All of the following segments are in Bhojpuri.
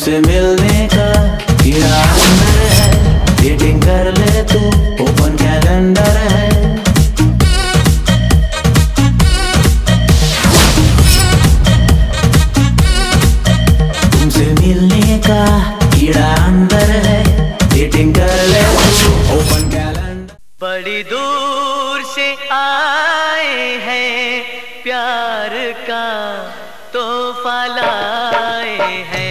तुमसे मिलने का कीड़ा अंदर है डेटिंग कर ले तू ओपन कैलेंडर है तुमसे मिलने का कीड़ा अंदर है डेटिंग कर ले तू ओपन कैलेंडर बड़ी दूर से आए हैं प्यार का तोहफा लाए हैं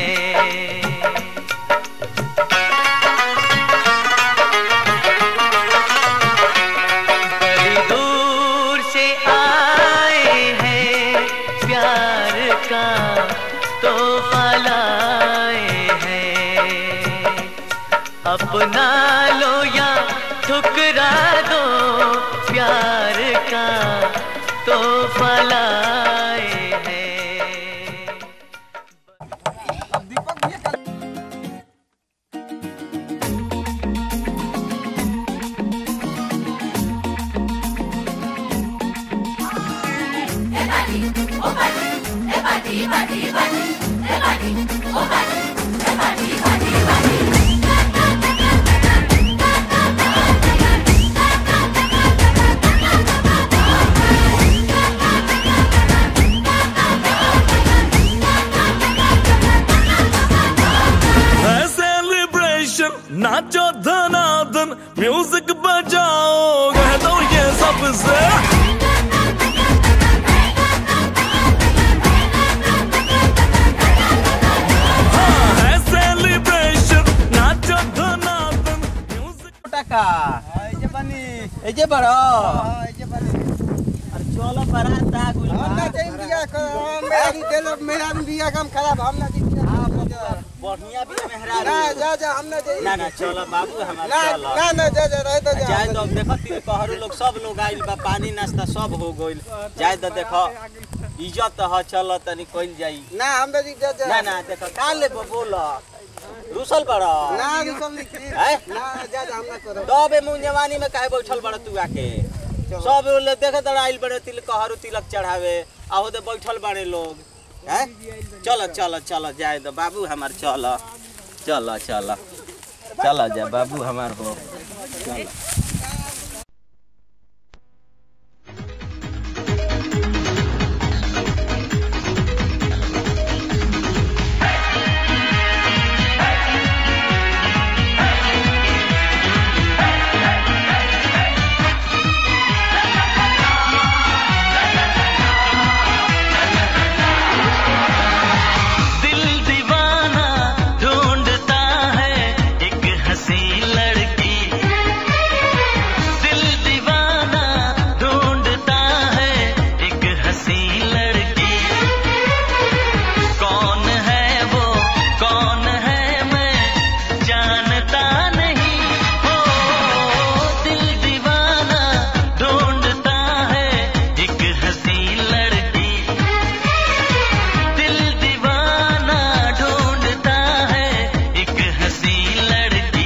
बड़ी दूर से आए हैं प्यार का तोहफा लाए हैं अपना लो या ठुकरा दो प्यार का तो फलाए हैं है सेलिब्रेशन नाचो धनादन म्यूजिक बजाओ कह दो ये सबसे हाँ, है celebration, नाचो धनादन म्यूजिक টাকা এই যে পানি এই যে বড় এই যে পানি আর চলো বারাত দা গুল हम ना चाहिए बिया कर मेरा भी दिल मेरा भी बिया काम खराब हम ना चाहिए बढ़िया भी मेहरा ना जा जा हम ना चाहिए ना ना चलो बाबू हमार ना चलो ना ना जा जा रहे तो जा जाए तो देखो ती कहरु लोग सब लोग आइल बा पानी नाश्ता सब हो गइल जाए तो देखो इज्जत ह चलो तनी कइल जाई ना हम ना जा जा ना ना देखो का ले बोल रुसल बड़ा ना रुकम नहीं हैं? ना जा जा हम ना करो तबे मुंह जवानी में काहे बैठल बड़ा तू आके सब लोग देखे तो आइल बड़े तिल कहरु तिलक चढ़ावे आहो दे बैठल बड़े लोग हैं चलो चलो चलो जाए दो बाबू हमार चलो चलो चलो चलो जा बाबू हमार हो दिल दीवाना ढूंढता है एक हंसी लड़की दिल दीवाना ढूंढता है एक हंसी लड़की कौन है वो कौन है मैं जानता नहीं हो दिल दीवाना ढूंढता है एक हंसी लड़की दिल दीवाना ढूंढता है एक हंसी लड़की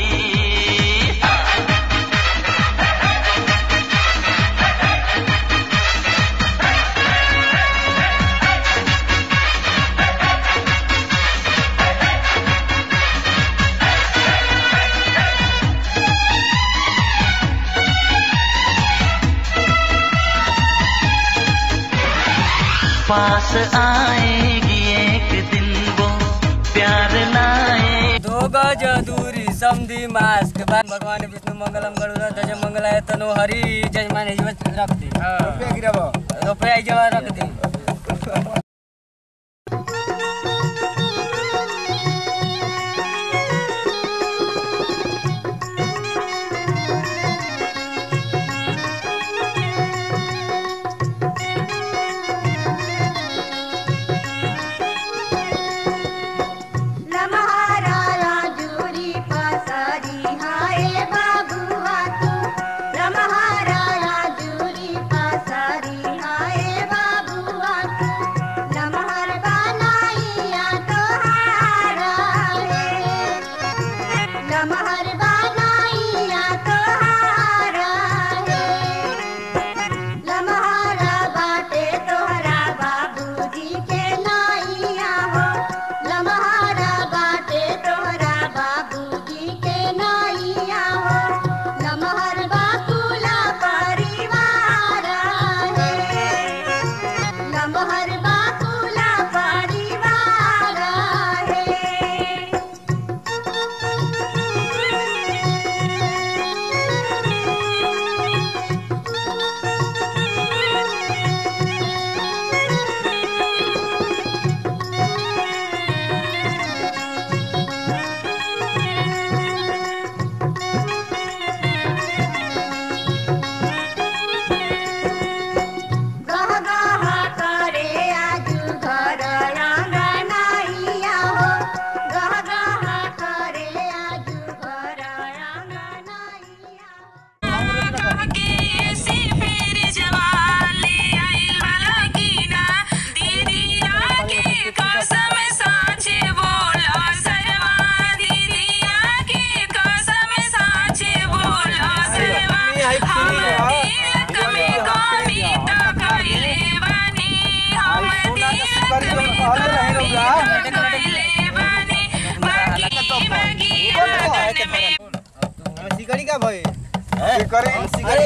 पास आएगी एक दिन वो प्यार लाए दो गज दूरी समधी मास्क भगवान विष्णु मंगलम गरुड़ ध्वज मंगलाय तनो हरि जजमान जीवन रख दी रुपया गिराबो रुपया जवा रख दी रमहाराया जूरी पासारी हाय बाबुआ तू रमहाराया जूरी पासारी हाय बाबुआ तू के फेरा सिकड़ी का भाई करे अरे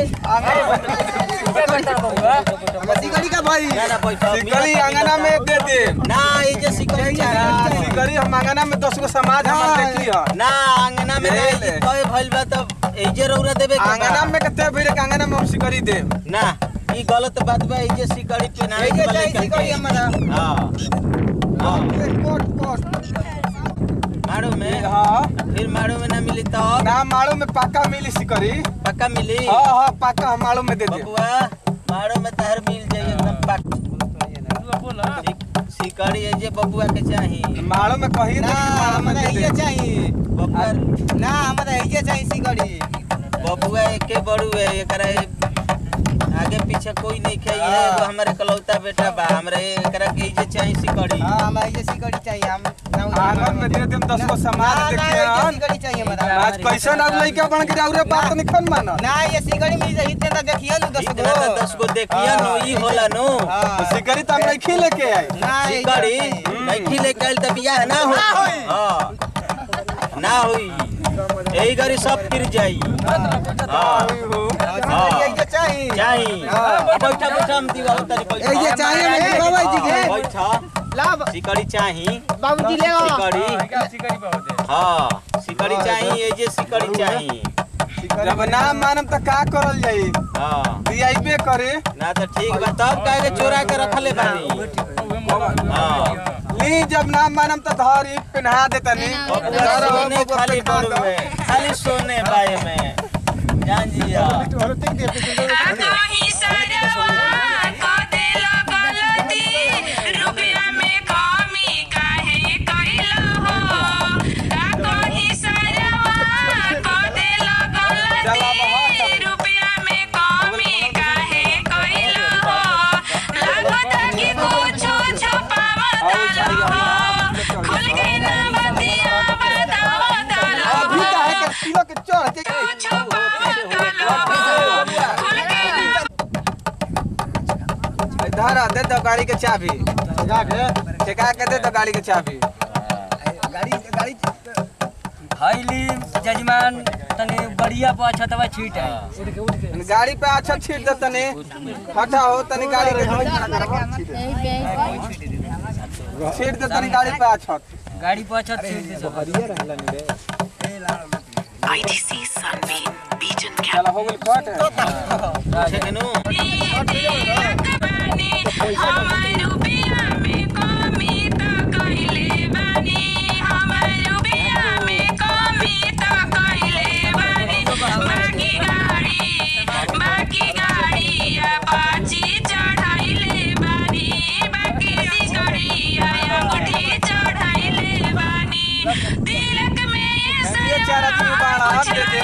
सिकड़ी का भाई ना ना बैठो सिकड़ी अंगना में दे दे ना ये जे सिकड़ी ना, चाहिए सिकड़ी हम अंगना में दस गो समाज हमार देखी ह ना अंगना में ले नहीं ले। कहे भइल बा तब एजे रौरा देबे के बा। अंगना में कते भीड़ के अंगना में हम सिकड़ी दे ना ई गलत बात बा एजे सिकड़ी पे ना ये चाहिए सिकड़ी हमारा हां हां कोट कोट मारो में हाँ फिर मारो में ना मिली तो ना मारो में पक्का मिली सिकड़ी पक्का मिली हाँ हाँ पक्का हम मारो में दे दे बबुआ मारो में तहर मिल जाई एकदम पक्का सिकड़ी एजे बबुआ के चाहिए मारो में कही ना हमारा ये चाहिए बबुआ ना हमारा ये चाहिए सिकड़ी बबुआ एके बड़ू है एकरा आगे पीछे कोई नहीं खाई है एगो हमारे कलौता बेटा बा हमरे एकरा के इजे चाहिए सिकड़ी हाँ हमारा ये सिकड़ी चाहिए हम आंगन में दे देम दस गो समाज देखी हन सिकड़ी चाहिए हमारा आज कैसे ना लइका बन के जाऊ रे बात नहीं खन माना ना ये सिकड़ी मिल जाए इतने तो देखिए नु दस इतना तो दस गो देखिए नो ई होला नो हाँ सिकड़ी तो हम नहीं लेके आई ना ये सिकड़ी चाहिए। नहीं लेके आइल त बियाह ना हो हां ना होई यही गरी सब फिर जाई हां हाँ, ये चाहिए चाहिए अब बैठा बैठा हम दीवा तनी बैठा ये चाहिए मेरे बाबा जी के बैठा लाभ सिकड़ी चाहिए बाबूजी ले आओ सिकड़ी हाँ सिकड़ी चाहिए ये जे सिकड़ी चाहिए जब ना मानम त का करल जाई हाँ दियाइबे करे ना तो ठीक बा तब काहे के चोरा के रखले बानी हाँ ली जब ना मानम त धरी पिन्हा दे तनी बबुआ सोने खाली बड़ू है खाली सोने बाए में जान जिया कहीं सरवा को देला गलती रुपया में कमी काहे कइला हो का कहीं सरवा को देला गलती रुपया में कमी काहे कइला हो लागत कि कुछो छुपावत हो खुल के ना बतिया बतावत अभी हो काहे के किलो के चढ़ के धर दे दो गाड़ी के चाबी ठेका के दे दो गाड़ी के चाबी गाड़ी गाड़ी हईली जजमान तनी बढ़िया पर छतवा छीट है गाड़ी पे अच्छा छीट दे तनी हटा हो तनी गाड़ी के छीट दे तनी गाड़ी पे अच्छा गाड़ी पर छत छीट दे सब। चला हो गेल कट ठीक है नु तिलक में ये ये चार आदमी बाड़ा हम दे दे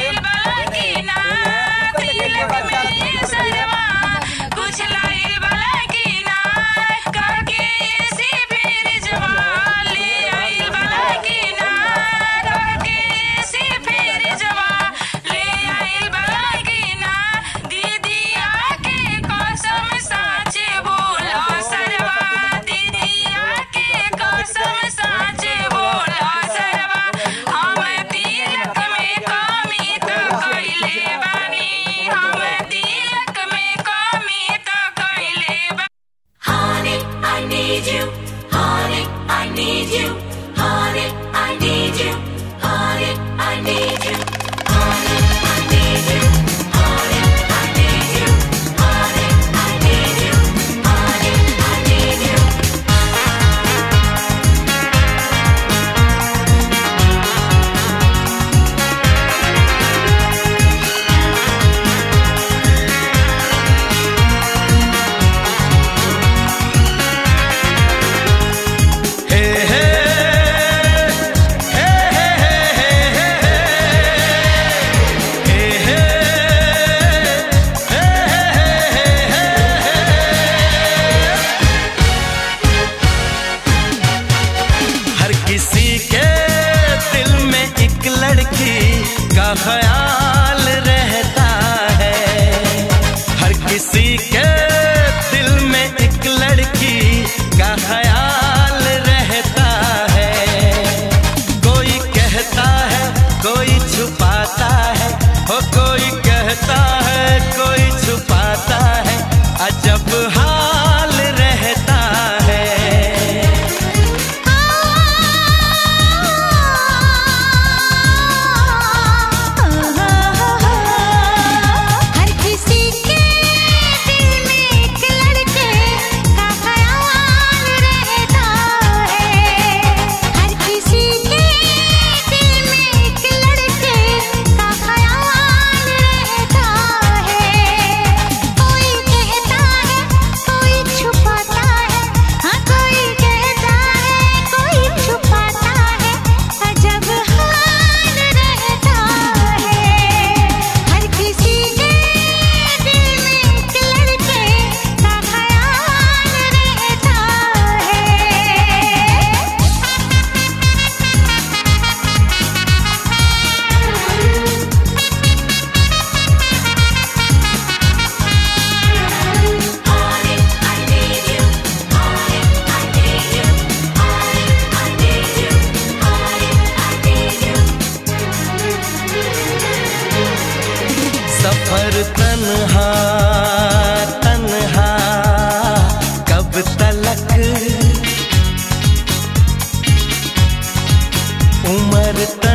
कुछ लाइल वाला की ना करके ऐसी फिर जवान ले आइल वाला की ना करके ऐसी फिर जवान ले आइल वाला की ना दीदी आके कसम साचे बोला सरवा दीदी आके कसम साचे बोला सरवा हम तिलक में कमी तो कइले बानी हम तिलक में कमी तो कइले बानी Honey, I need you. Honey, I need you. Honey, I need you. Honey, I need you. Honey, I need you. Honey, I need you. Honey, I need you. Honey, I need you. हे हे हे हे हे हे हे हर किसी के दिल में एक लड़की का ख्याल रहता है हर किसी के दिल में एक लड़की का ख्याल रहता है कोई कहता है कोई छुप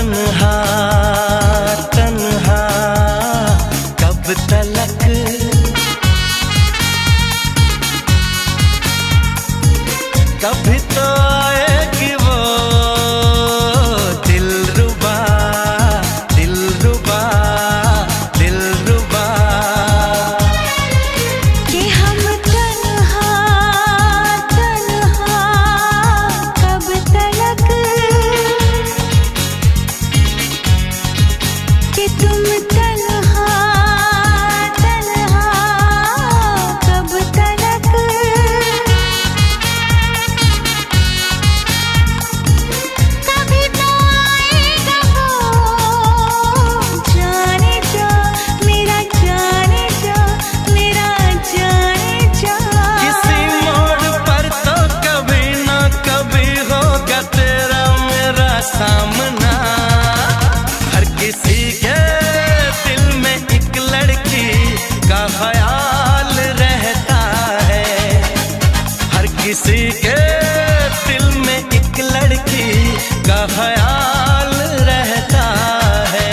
तन्हा तन्हा कब तलक कभी तो आएगी वो दिल रुबा दिल रुबा दिल रुबा कि हम तन्हा तन्हा कब तलक कि तुम तन्हा तन्हा कब तलक कभी तो आएगा वो जाने जा मेरा जाने जा मेरा जाने जा किसी मोड़ पर तो कभी ना कभी होगा तेरा मेरा सामना हर किसी के दिल में एक लड़की का ख्याल रहता है हर किसी के दिल में एक लड़की का ख्याल रहता है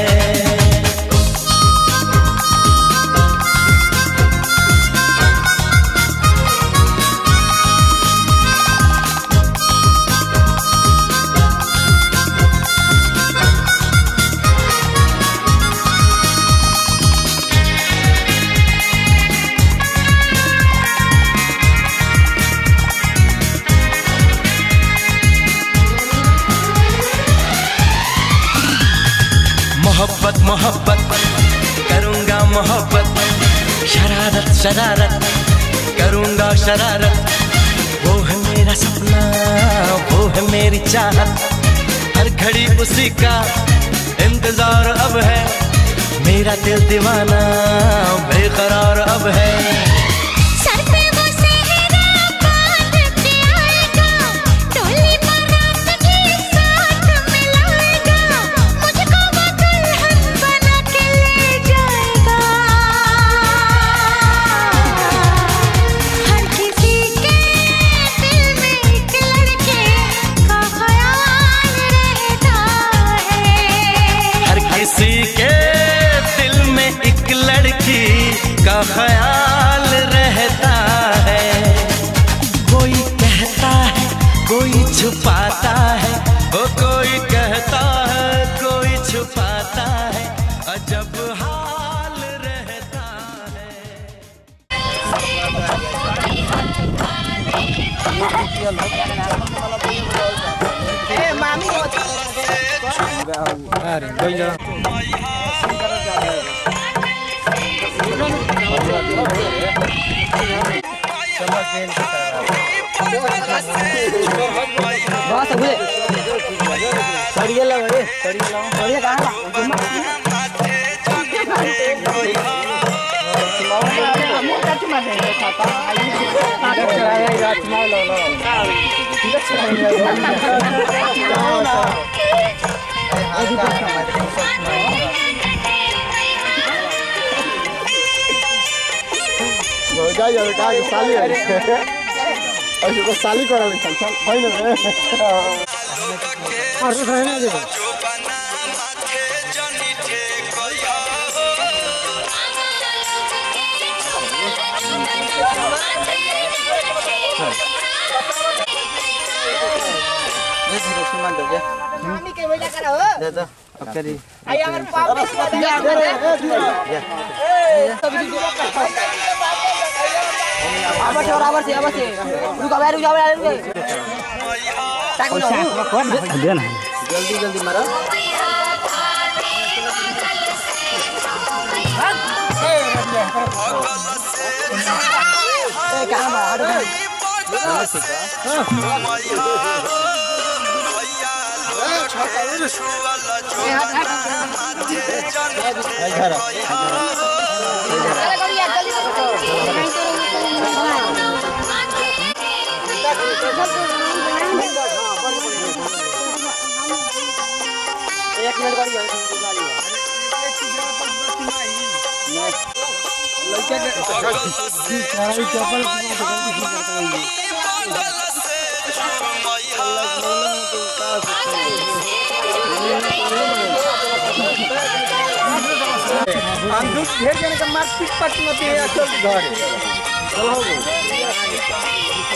मोहब्बत मोहब्बत करूंगा मोहब्बत शरारत शरारत करूंगा शरारत वो है मेरा सपना वो है मेरी चाहत हर घड़ी उसी का इंतजार अब है मेरा दिल दीवाना बेकरार अब है सर पे वो सेहरा बांध के आएगा टोली बारात के साथ मिलाएगा मुझको वो दुल्हन बना के ले जाएगा हर किसी के दिल में एक लड़के का ख्याल रहता है हर किसी के दिल में एक लड़की का ख्याल रहता है कोई कहता है कोई छुपाता है वो कोई कहता है कोई छुपाता है अजब हाल रहता है चप्पल हम दूध ढेर जने के मार पीट पट मत है चल घरे चलो हो गई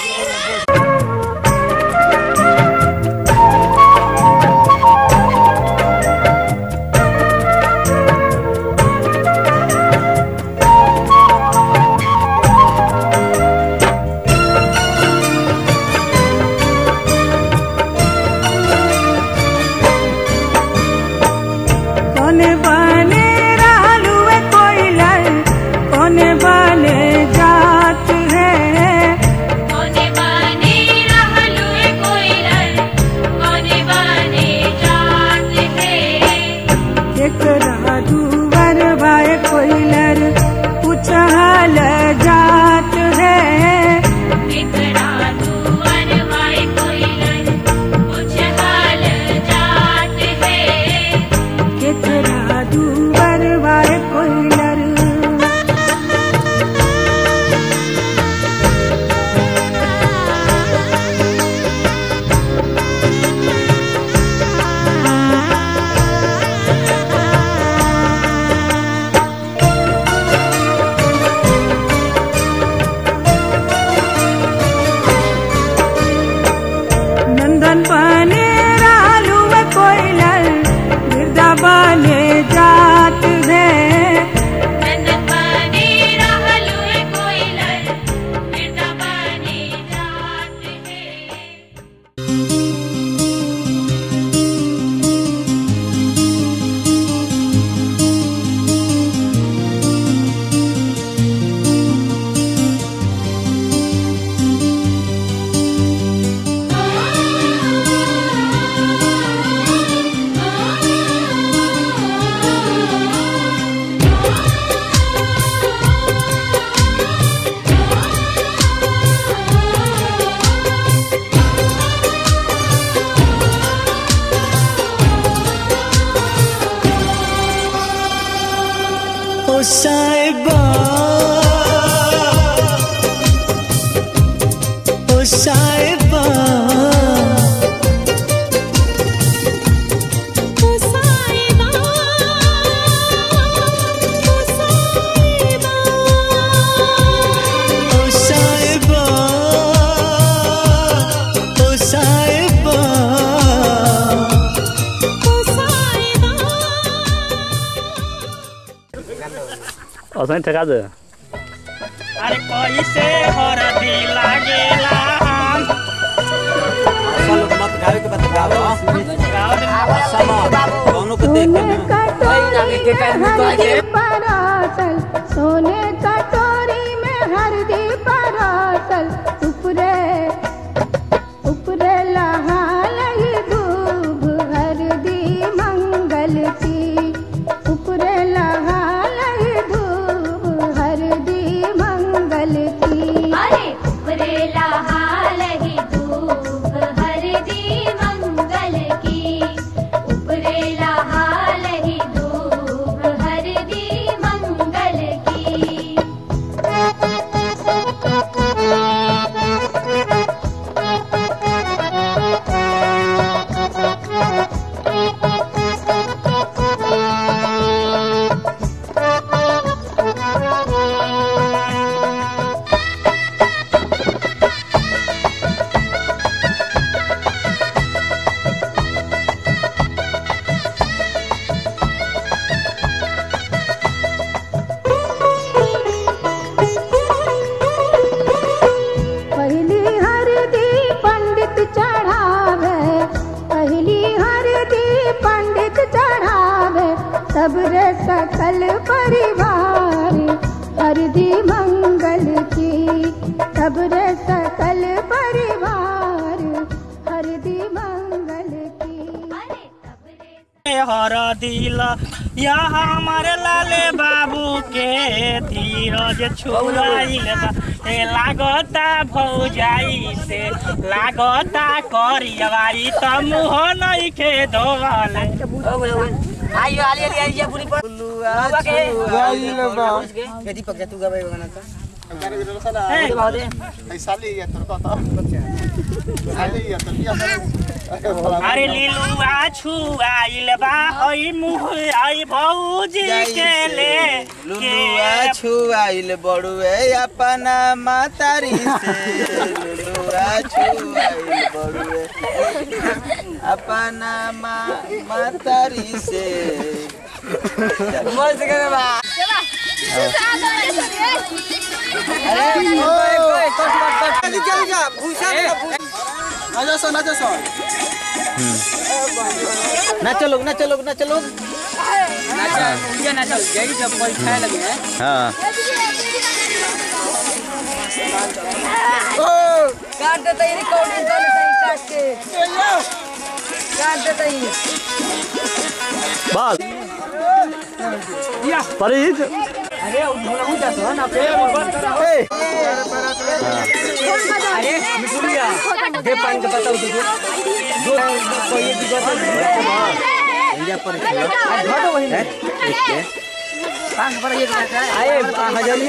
कोने बने रहलुए कोइलर कोने बने जात है कोने बाने रहलुए कोइलर कोने बाने जात है एकरा दुवर भाई कोइलर पुछहल जात है एकरा दुआर भाई कोइलर कुछ हाल जात है एकरा दुवर भाई कोइलर नंदन बने रहलुए कोइलर गिरदा बने जात है नंदन बाने रहलुए कोइलर बिरदा बाने जात है ओ साहिबा ओ साहिबा ओ साहिबा ओ साहिबा असं ठका दे अरे कैसे हरदी लागेला हम चलो मत गावे के बात गाओ गाँव में समा दोनों को देख के परासल सोने कटोरी में हरदी परासल उपरे उपरे लहाल ही दूब हरदी मंगल की उपरे लहाल ही दूब हरदी मंगल की अरे उपरेला हाल ही धूप हरदी मंगल की उपरेला हाल ही धूप हरदी मंगल की पहली हरदी पंडित चढ़ावे पहली हरदी पंडित चढ़ावे सबरे सकल परिवार हरदी मंगल की सबरे सकल परिवार हरदी मंगल की हर दिल या हमारे लाले बाबू के धीरज छुड़ाइल बा ए लागता भौजाई से लागता करियवाई त मुह नइखे धोवल आइयो आली आली आली बुनी पर बुलुआ गाइल बा दीपक तू गबै गाना त अरे लीलुआ छुआइल बा ओइ मुह आई भौजी के ले लुलुआ छुआइल बड़ुए अपना मातारी से लुलुआ छुआइल बड़ुए अपना मा- मातारी से मस्त करे बा नाचो लोग नाचो लोग नाचो लोग नाचा ये नाचा यही जब कोई खाए लगे हैं हाँ काट देता ही रिकॉर्डिंग कर लेता ही काट के काट देता ही बस परीत अरे उधर जा तो ना पे अरे मिठुलिया दे पानी का बताओ तुझे दो कोई एक जगह इंडिया पर खेलो घटो वही हैं? एक के पांच पर एक आए हजारी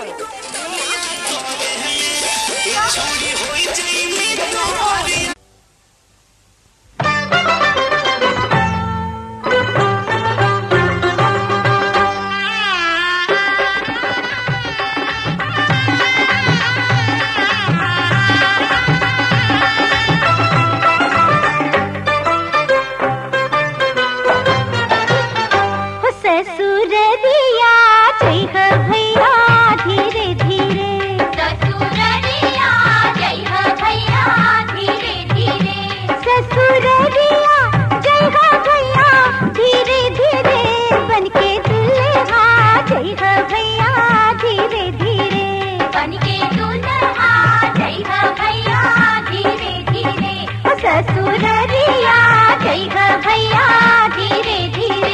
ससुर दिया जय हो भैया धीरे धीरे ससुर दिया जय हो भैया धीरे धीरे ससुर दिया जय हो भैया धीरे धीरे बनके दुल्हा जय हो भैया धीरे धीरे बनके दुल्हा जय हो भैया धीरे धीरे ससुर दिया जय हो भैया धीरे धीरे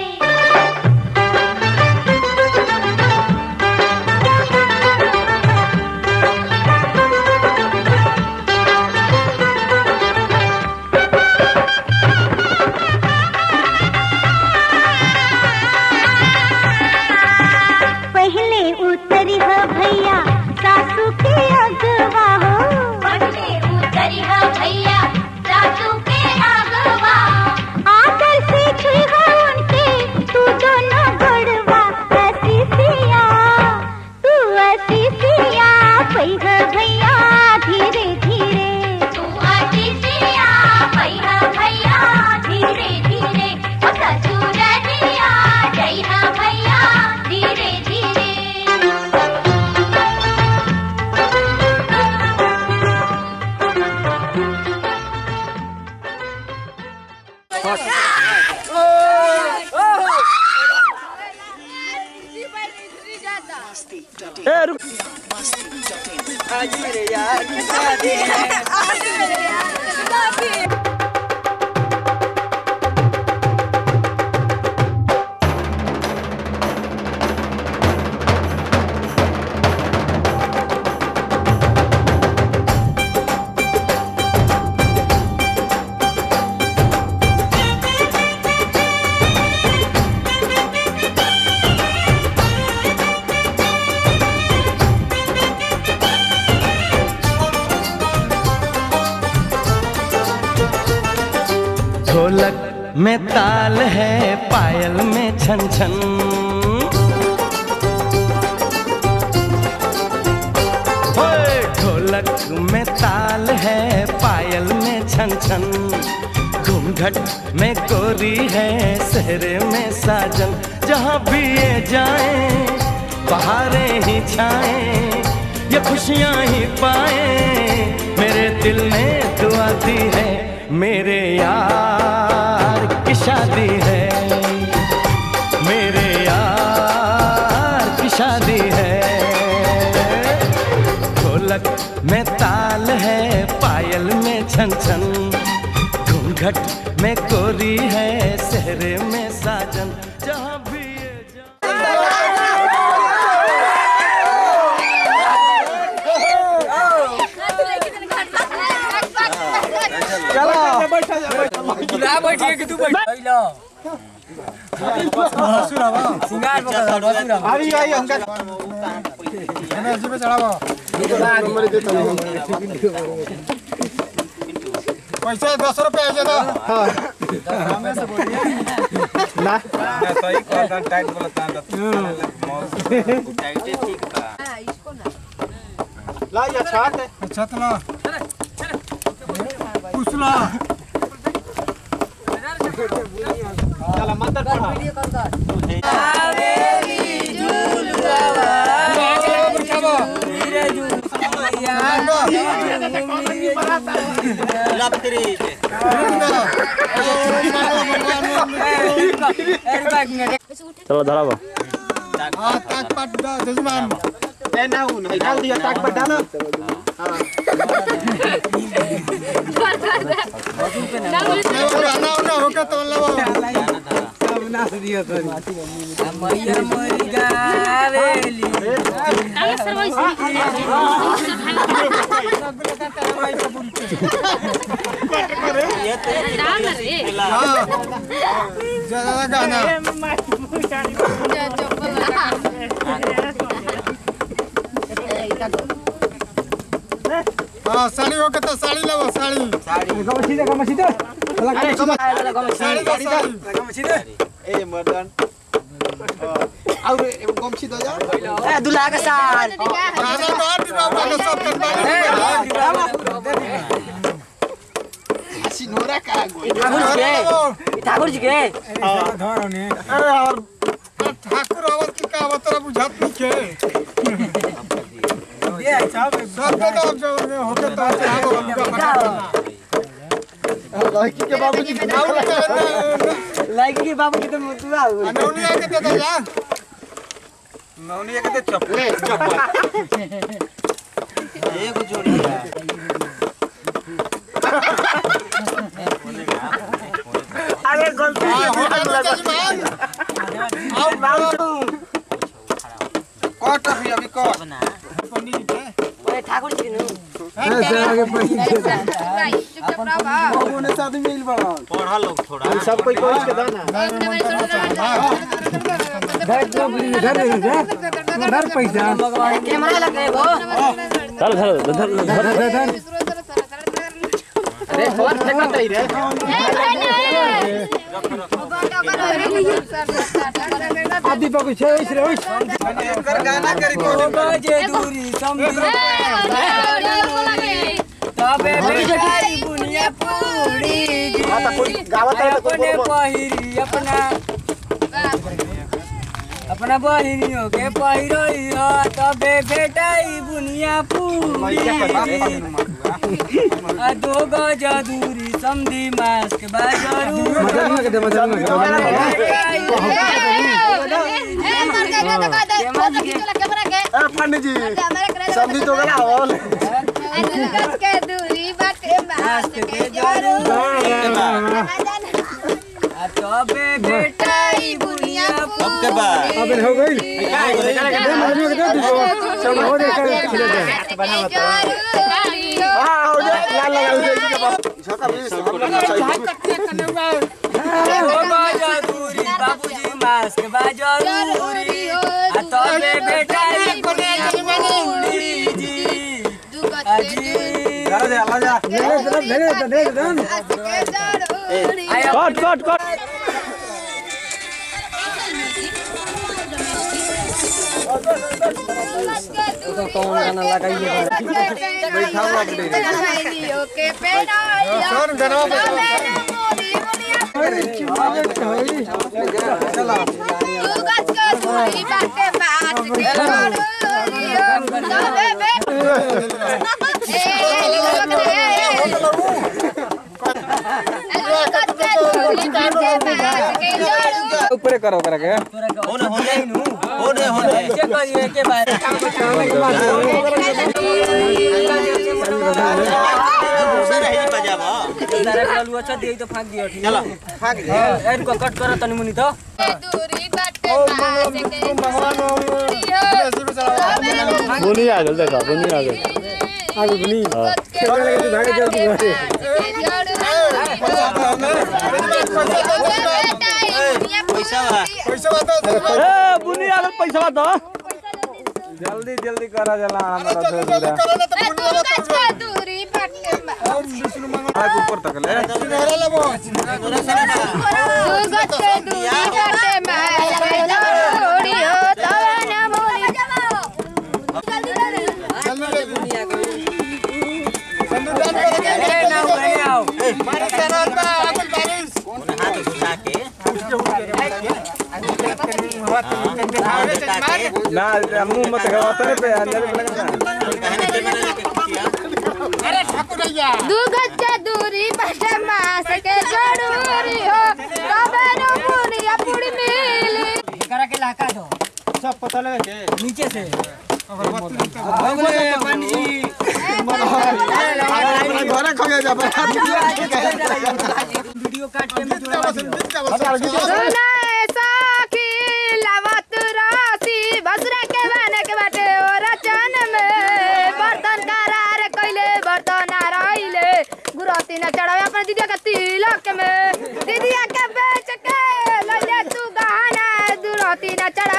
पहले उतरी हो भैया सासू के अगवा हो पहले उतरी हो भैया सासू के अगवा आकर से छुई हो उनके तू दोनों गड़वा हसी सिया तू हसी सिया पई हो भैया धीरे धीरे तू हसी सिया पई हो भैया धीरे धीरे ओ ससुर दिया जय हो भैया धीरे धीरे ए रुक आज मेरे यार की शादी है ढोलक में ताल है पायल में छन छन होए, ढोलक में ताल है पायल में छन छन घूंघट में गोरी है सहरे में साजन जहाँ भी ये जाए बहारें ही छाए ये खुशियाँ ही पाए मेरे दिल ने दुआ दी है मेरे यार की शादी है मेरे यार की शादी है ढोलक में ताल है पायल में छन छन घूंघट में कोरी है सहरे में साजन जहाँ भी ये चलो बैठा जा बैठा बैठिए कि तू बैठ लो सिंगार बकरा बसुरा अभी आई हमका एनर्जी पे चढ़ावा पैसा दस रुपया है तो हाँ ना सही कहता टाइट बोलता ला या छात है छत ला कुसला चला मंत्र पढ़ा चलो धराबो हाँ ताक पाट दा जजमान ए ना उन डाल दिया ताक पाट डालो ना ना होके तो लवो मैया मरी गावेली ज्यादा गाना हाँ साड़ी होके तो साड़ी लवो साड़ी साड़ी गमछी दे गमछी दे साड़ी गमछी दे ए मर्दन और गमछी दो जा ए दुल्हा के साथ राजा तो आटी बाबा के सब कर सिनोरा का ठाकुर जी के ठाकुर जी के धरो ने अरे यार ठाकुर आवत की का आवत रे बुझात नहीं के ये सब सब के तो जो होके तो लड़की के बाबूजी के लाइक के बाबू की तो मुतुआ हो नौनिया के दे दे जा नौनिया के तो चप्पल चप्पल एगो जोड़ी अरे गलती हाँ, हो गया तो जजमान आओ बाबू कट अभी अभी कट पंडित जी के ओए ठाकुर जी के नु ऐसे आगे पंडित बाबू ने साथ मिल बड़ा पढ़ा लोग थोड़ा सब कोई कोई के दाना घर पैसा कैमरा लगे वो चल धर धर धर धर अरे फोन फेंकत रही रे आदि बाबू छे ओइस रे ओइस एकर गाना करी को बजे दूरी समझी तबे बेचारी बुनिया पूरी जी अपने पहिरी अपना अपना बहिनियों के पहिरोई हो तबे बेटाई बुनिया पूरी आ दो गज दूरी समझी मास्क बाजरू पंडित जी सब्जी तो गला हो मास्क के जरूर आ तबे बेटाई बुनिया अब के बाद अबे हो गई दे मजनू के दे दो सब हो दे कर खिले दे हां हो जा लाल लगा दे के बाप छोटा भी ओ बाजरूरी बाबूजी मास्क बाजरूरी आ तबे बेटाई बुनिया पूरी जी अजी जा जा ला जा मेरे तरफ धरे तो दे दे आया कट कट कट कौन गाना लगाइए सर गरवा ऊपर करो करा के होने होने होने होने चेक करिए के बारे दूसरा रही बजावा तारा गलुआ छ देई तो फाक दियो ठीक चलो भाग ए रुको कट कर तनी मुनी तो बुनी आ गल देखा बुनी आ गल आगे बनी हाँ। चल लगे तू भागे जल्दी घरे पैसा बा पैसा बता ए बुनी आ गल पैसा दो जल्दी जल्दी करा जला हमारा जल्दी जल्दी करो ना तो बुनी वाला तो दूरी बाटे आग ऊपर तक ले सिंघारा लेबो दुर्गत के दूरी बाटे माय के जोड़ी हो तवे न मोरी जल्दी ले दुनिया को जल्दी दान करे के ए नाउ गए आओ मारे सरार में आगल बारिश हाथ घुसा के हाथ घुसा के ना मुंह मत गवा तने पे अंदर लगा कहने के मैंने लेके कुटिया अरे ठाकुर भैया दुर्गत के दूरी बाटे मास के जरूरी हो तवे न मोरी अपनी मिली करा के लाका दो सब पता लगे के नीचे से अगले पानी घरे खगे जा वीडियो काट के मैं जोड़ा सुनाए साखी लवत राशि बसरा के बने के बाटे ओ रचन में बर्तन करार कइले बर्तन रहिले गुरती न चढ़ावे अपन दीदिया के तिलक में दीदिया के बेच के ले ले तू गहना दुरती न चढ़ा